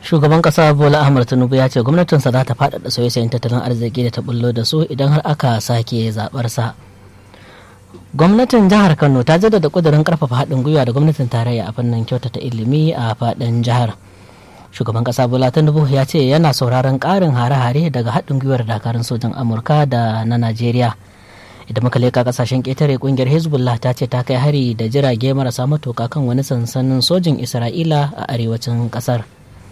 shugaban kasa bola ahmad tinubu ya ce gwamnatinsa za ta faɗaɗa sauye-sauyen tattalin arziki da ta bullo da su idan har aka sake zaɓarsa gwamnatin jihar kano ta jaddada ƙudurin ƙarfafa haɗin gwiwa da gwamnatin tarayya a fannin kyautata ilimi a faɗin jihar shugaban kasa bola tinubu ya ce yana sauraron ƙarin hare-hare daga haɗin gwiwar dakarun sojan amurka da na najeriya idan muka leka kasashen ƙetare ƙungiyar hezbollah ta ce ta kai hari da jirage marasa matuka kan wani sansanin sojin isra'ila a arewacin ƙasar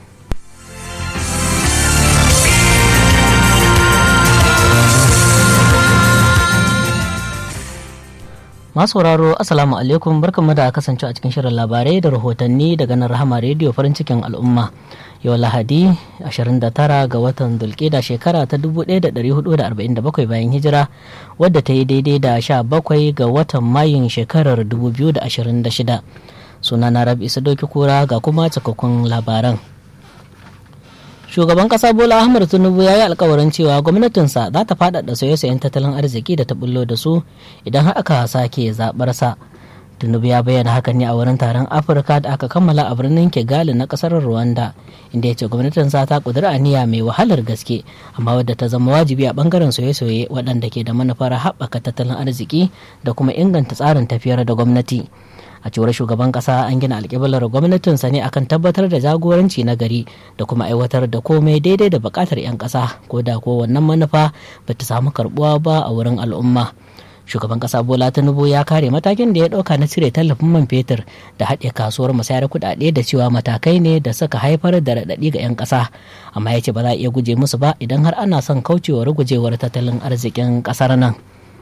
masu sauraro assalamu alaikum barkanmu da kasance a cikin shirin labarai da rahotanni daga nan rahama rediyo farin cikin al'umma yau lahadi 29 ga watan dulkida shekara ta 1447 bayan hijira wadda ta yi daidai da 17 ga watan mayun shekarar 2026 suna na rabi isa doki kura ga kuma cikakkun labaran shugaban kasa bola ahmad tinubu ya yi alkawarin cewa gwamnatinsa za ta faɗaɗa sauye-sauyen tattalin arziki da ta bullo da su idan har aka sake zaɓarsa tinubu ya bayyana hakan ne a wurin taron afirka da aka kammala a birnin kigali na kasar rwanda inda ya ce gwamnatinsa ta kudura aniya mai wahalar gaske amma wadda ta zama wajibi a bangaren sauye-sauye waɗanda ke da manufar haɓaka tattalin arziki da kuma inganta tsarin tafiyar da gwamnati a cewar shugaban kasa an gina alƙiblar gwamnatinsa ne akan tabbatar da jagoranci na gari da kuma aiwatar da komai daidai da buƙatar 'yan ƙasa ko da ko wannan manufa ba ta samu karɓuwa ba a wurin al'umma shugaban kasa bola tinubu ya kare matakin da ya ɗauka na cire tallafin man fetur da haɗe kasuwar musayar kuɗaɗe da cewa matakai ne da suka haifar da raɗaɗi ga 'yan ƙasa amma ya ce ba za a iya guje musu ba idan har ana son kaucewa rugujewar tattalin arzikin ƙasar nan.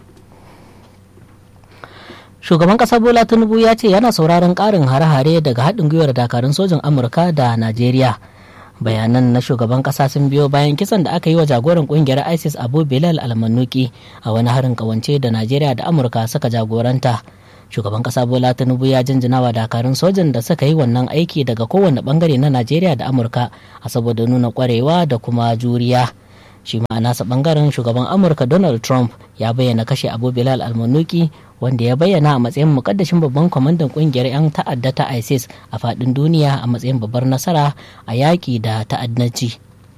shugaban kasa bola tinubu ya ce yana sauraron karin hare-hare daga haɗin gwiwar dakarun sojin amurka da najeriya bayanan na shugaban kasa sun biyo bayan kisan da aka yi wa jagoran kungiyar isis abu bilal almanuki a wani harin kawance da najeriya da amurka suka jagoranta shugaban kasa bola tinubu ya jinjina wa dakarun sojan da suka yi wannan aiki daga kowane bangare na najeriya da amurka a saboda nuna kwarewa da kuma juriya shi ma nasa bangaren shugaban amurka donald trump ya bayyana kashe abu bilal almanuki wanda ya bayyana a matsayin mukaddashin babban kwamandan kungiyar 'yan ta'adda ta isis a fadin duniya a matsayin babbar nasara a yaƙi da ta'addanci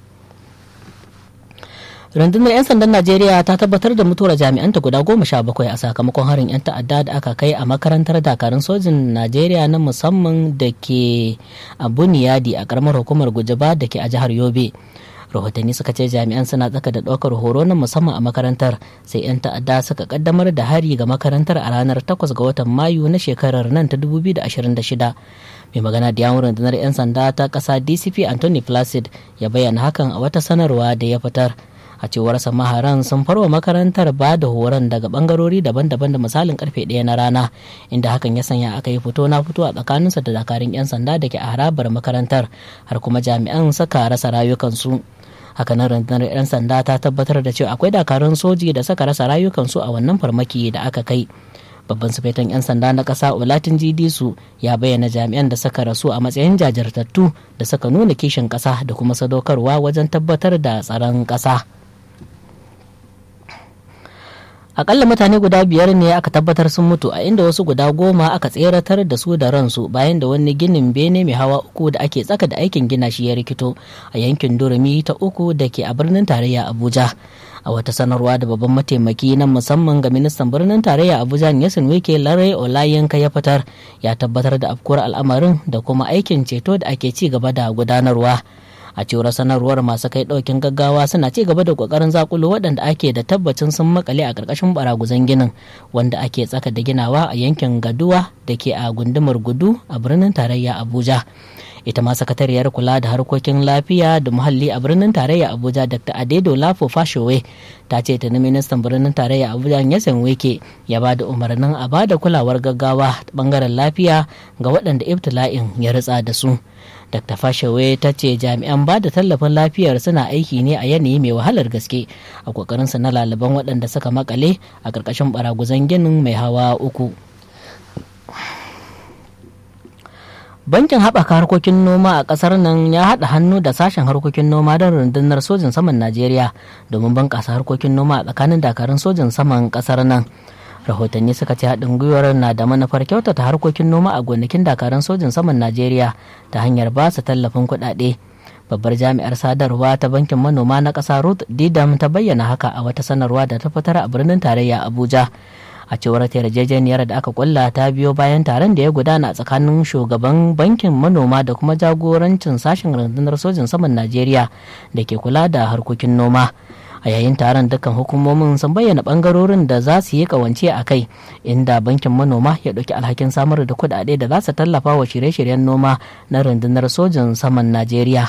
rundunar 'yan sandan najeriya ta tabbatar da mutuwar jami'anta guda goma sha bakwai a sakamakon harin 'yan ta'adda da aka kai a makarantar dakarun sojin najeriya na musamman da ke a buniyadi a karamar hukumar gujaba da ke a jihar yobe rahotanni suka ce jami'an suna tsaka da ɗaukar horo na musamman a makarantar sai 'yan ta'adda suka kaddamar da hari ga makarantar a ranar 8 ga watan mayu na shekarar nan ta 2026 mai magana da yawon rundunar 'yan sanda ta ƙasa dcp anthony placid ya bayyana hakan a wata sanarwa da ya fitar a cewar maharan sun farwa makarantar ba da horon daga bangarori daban-daban da misalin karfe ɗaya na rana inda hakan ya sanya aka yi fito na fito a tsakaninsa da dakarun 'yan sanda da ke a harabar makarantar har kuma jami'an suka rasa rayukansu hakanan rundunar 'yan sanda ta tabbatar da cewa akwai dakarun soji da suka rasa rayukansu a wannan farmaki da aka kai babban sufetan 'yan sanda na ƙasa olatin su ya bayyana jami'an da suka rasu a matsayin jajirtattu da suka nuna kishin ƙasa da kuma sadaukarwa wajen tabbatar da tsaron ƙasa akalla mutane guda biyar ne aka tabbatar sun mutu a inda wasu guda goma aka tseratar da su da ransu bayan da wani ginin bene mai hawa uku da ake tsaka da aikin gina shi ya rikito a yankin durumi ta uku da ke a birnin tarayya abuja a wata sanarwa da babban mataimaki na musamman ga ministan birnin tarayya abuja yasin wike larai olayenka ya fitar ya tabbatar da afkuwar al'amarin da kuma aikin ceto da ake ci gaba da gudanarwa a cewar sanarwar masu kai daukin gaggawa suna ci gaba da kokarin zakulo waɗanda ake da tabbacin sun makale a ƙarƙashin baraguzan ginin wanda ake tsaka da ginawa a yankin gaduwa da ke a gundumar gudu a birnin tarayya abuja ita ma sakatariyar kula da harkokin lafiya da muhalli a birnin tarayya abuja dr adedo lafo fashowe ta ce ta ministan birnin tarayya abuja yasan weke ya ba da umarnin a ba da kulawar gaggawa bangaren lafiya ga waɗanda ibtila'in ya ritsa da su dr fashewe ta ce jami'an ba da tallafin lafiyar suna aiki ne a yanayi mai wahalar gaske a kokarinsa na lalaban waɗanda suka makale a ƙarƙashin baraguzan ginin mai hawa uku bankin haɓaka harkokin noma a ƙasar nan ya haɗa hannu da sashen harkokin noma don rundunar sojin saman najeriya domin bunƙasa harkokin noma a tsakanin dakarun sojin saman ƙasar nan rahotanni suka ce haɗin gwiwar na da manufar kyautata harkokin noma a gonakin dakarun sojin saman najeriya ta hanyar ba su tallafin kuɗaɗe babbar jami'ar sadarwa ta bankin manoma na ƙasa ruth didam ta bayyana haka a wata sanarwa da ta fitar a birnin tarayya abuja a cewar ta yarjejeniyar da aka kulla ta biyo bayan taron da ya gudana a tsakanin shugaban bankin manoma da kuma jagorancin sashen rundunar sojin saman najeriya da ke kula da harkokin noma a yayin taron dukkan hukumomin sun bayyana bangarorin da za su yi kawance a kai inda bankin manoma ya ɗauki alhakin samar da kuɗaɗe da za su tallafa wa shirye-shiryen noma na rundunar sojin saman najeriya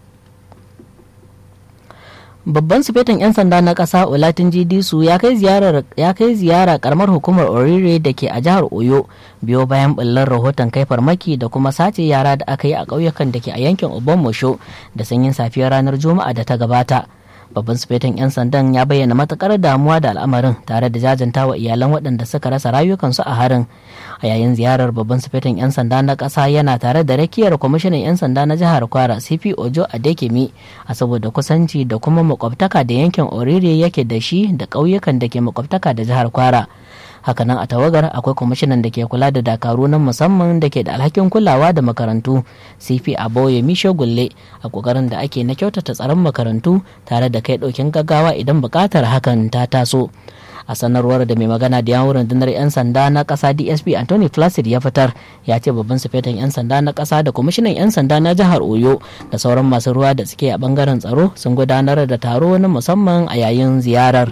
babban sufetin 'yan sanda na ƙasa olatin disu ya kai ziyara karamar hukumar orire da ke a jihar oyo biyo bayan bullar rahoton kai farmaki da kuma sace yara da aka yi a ƙauyukan da ke a yankin obomosho da sanyin safiyar ranar juma'a da ta gabata babban sufetin 'yan sandan ya bayyana matukar damuwa da al'amarin tare da jajanta wa iyalan waɗanda suka rasa rayukansu a harin a yayin ziyarar babban sufetin 'yan sanda na ƙasa yana tare da rakiyar kwamishinan 'yan sanda na jihar kwara cp ojo adekemi a saboda kusanci da kuma makwabtaka da yankin orire yake da shi da ƙauyukan da ke makwabtaka da jihar kwara hakanan a tawagar akwai kwamishinan da ke kula da dakaru na musamman da ke da alhakin kulawa da makarantu cp aboye misho gulle a kokarin da ake na kyautata tsaron makarantu tare da kai ɗaukin gaggawa idan buƙatar hakan ta taso a sanarwar da mai magana da yawon rundunar 'yan sanda na ƙasa dsp anthony placid ya fitar ya ce babban sufetan 'yan sanda na ƙasa da kwamishinan 'yan sanda na jihar oyo da sauran masu ruwa da suke a bangaren tsaro sun gudanar da taro na musamman a yayin ziyarar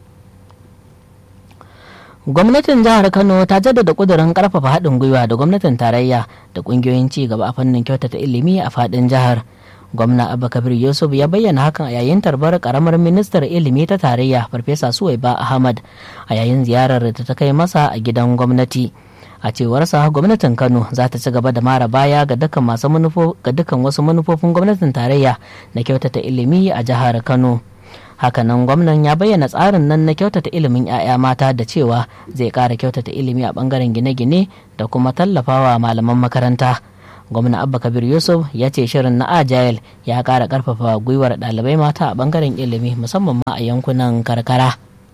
gwamnatin jihar kano ta jaddada kudurin karfafa haɗin gwiwa da gwamnatin tarayya da ƙungiyoyin ci gaba a fannin kyautata ilimi a faɗin jihar gwamna abba kabir yusuf ya bayyana hakan a yayin tarbar karamar ministar ilimi ta tarayya farfesa suwaiba ahmad a yayin ziyarar da ta kai masa a gidan gwamnati a cewarsa gwamnatin kano za ta ci gaba da mara baya ga dukkan masu ga dukkan wasu manufofin gwamnatin tarayya na kyautata ilimi a jihar kano hakanan gwamnan ya bayyana tsarin nan na kyautata ilimin 'ya'ya mata da cewa zai ƙara kyautata ilimi a ɓangaren gine-gine da kuma tallafawa malaman makaranta gwamna abba kabir yusuf ya ce shirin na agile ya ƙara ƙarfafa gwiwar ɗalibai mata a ɓangaren ilimi musamman ma a yankunan karkara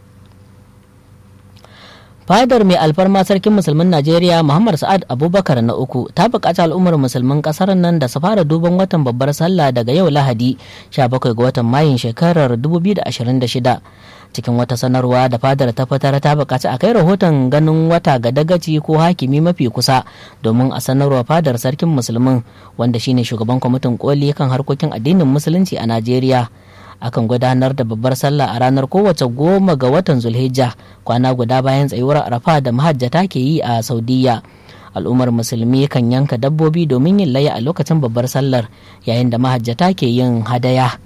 fadar mai alfarma sarkin musulmin najeriya muhammad sa'ad abubakar na uku ta buƙaci al'ummar musulmin ƙasar nan da su fara duban watan babbar sallah daga yau lahadi 17 ga watan mayun shekarar 2026 cikin wata sanarwa da fadar ta fitar ta buƙaci a kai rahoton ganin wata ga dagaci ko hakimi mafi kusa domin a sanarwa fadar sarkin musulmin wanda shine shugaban kwamitin koli kan harkokin addinin musulunci a najeriya akan gudanar da babbar sallah a ranar kowace goma ga watan zulhijja kwana guda bayan tsayuwar arafa da mahajjata ke yi a saudiya al'ummar musulmi kan yanka dabbobi domin yin laya a lokacin babbar sallar yayin da mahajjata ke yin hadaya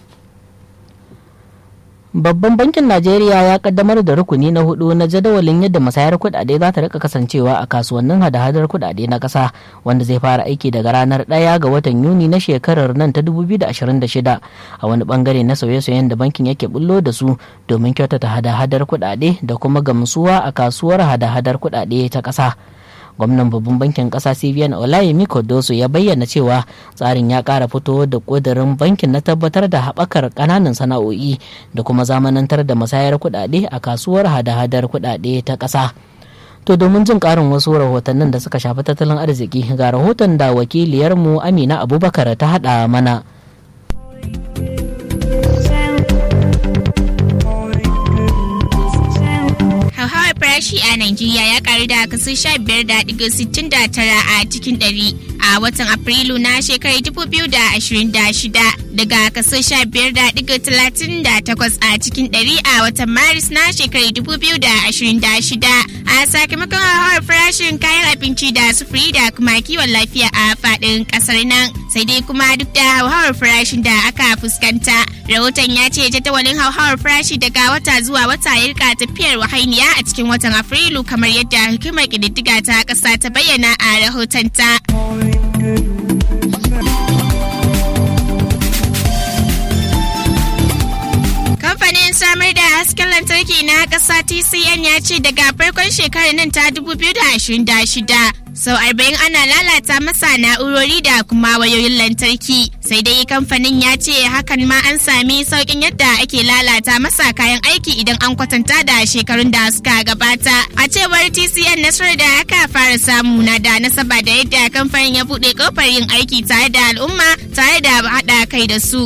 Babban bankin Najeriya ya kaddamar da rukuni na hudu na jadawalin yadda masayar kudade za ta rika kasancewa a kasuwannin hada-hadar kudade na kasa wanda zai fara aiki daga ranar 1 ga watan Yuni na shekarar nan ta 2026 a wani bangare na sauye-sauyen da bankin yake bullo da su domin kyautata hada-hadar kudade da kuma gamsuwa a kasuwar hada-hadar kudade ta kasa. gwamnan babban bankin kasa cbn olayemi kodoso ya bayyana cewa tsarin ya kara fito da kudirin bankin na tabbatar da haɓakar ƙananan sana'o'i da kuma zamanantar da masayar kuɗaɗe a kasuwar hada-hadar kuɗaɗe ta ƙasa to domin jin ƙarin wasu rahotannin da suka shafi tattalin arziki ga rahoton da wakiliyarmu amina abubakar ta haɗa mana farashi a Najeriya ya karu da kaso 15.69 a cikin ɗari a watan Afrilu na shekarar 2026 daga kaso 15.38 a cikin ɗari a watan Maris na shekarar 2026 a sakamakon hauhawar farashin kayan abinci da sufuri da kuma kiwon lafiya a faɗin ƙasar nan sai dai kuma duk da hauhawar farashin da aka fuskanta rahoton ya ce jadawalin hauhawar farashi daga wata zuwa wata ya rika tafiyar wahainiya a cikin watan afrilu kamar yadda hukumar ƙididdiga ta ƙasa ta bayyana a rahotonta. kamfanin samar da hasken lantarki na ƙasa tcn ya ce daga farkon shekarar nan ta 2026 sau arba'in ana lalata masa na'urori da kuma wayoyin lantarki sai dai kamfanin ya ce hakan ma an sami sauƙin yadda ake lalata masa kayan aiki idan an kwatanta da shekarun da suka gabata a cewar tcn nasarar da aka fara samu na da nasaba da yadda kamfanin ya buɗe kofar yin aiki tare da al'umma tare da haɗa kai da su.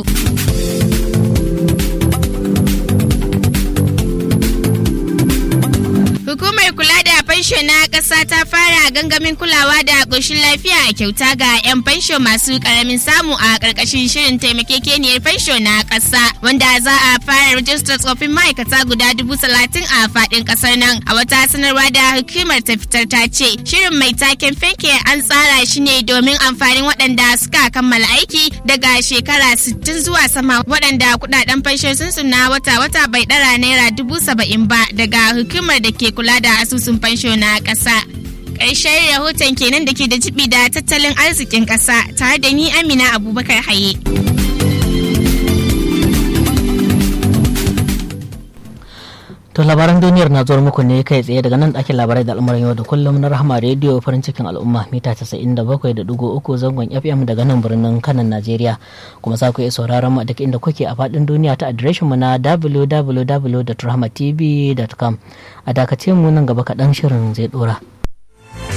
Hukumar kula da fansho na ƙasa ta fara gangamin kulawa da ƙoshin lafiya a kyauta ga 'yan fansho masu ƙaramin samu a ƙarƙashin shirin taimakekeniyar fansho na ƙasa wanda za a fara rajistar tsofin ma'aikata guda dubu talatin a faɗin ƙasar nan. A wata sanarwa da hukumar ta fitar ta ce shirin mai taken fenke an tsara shi ne domin amfanin waɗanda suka kammala aiki daga shekara 60 zuwa sama waɗanda kuɗaɗen fansho sun na wata-wata bai ɗara naira dubu saba'in ba daga hukumar da ke kula da asusun fansho na ƙasa. Ƙarshen rahoton kenan da ke da jibi da tattalin arzikin ƙasa tare da ni Amina Abubakar Haye. To labaran duniyar na zuwa muku ne kai tsaye daga nan ɗakin labarai da al'amuran yau da kullum na rahama rediyo farin cikin al'umma mita 97.3 zangon FM daga nan birnin kanan Najeriya kuma za ku iya sauraron mu duk inda kuke a faɗin duniya ta adireshin mu na www.rahmatv.com a dakace mu nan gaba kaɗan shirin zai ɗora.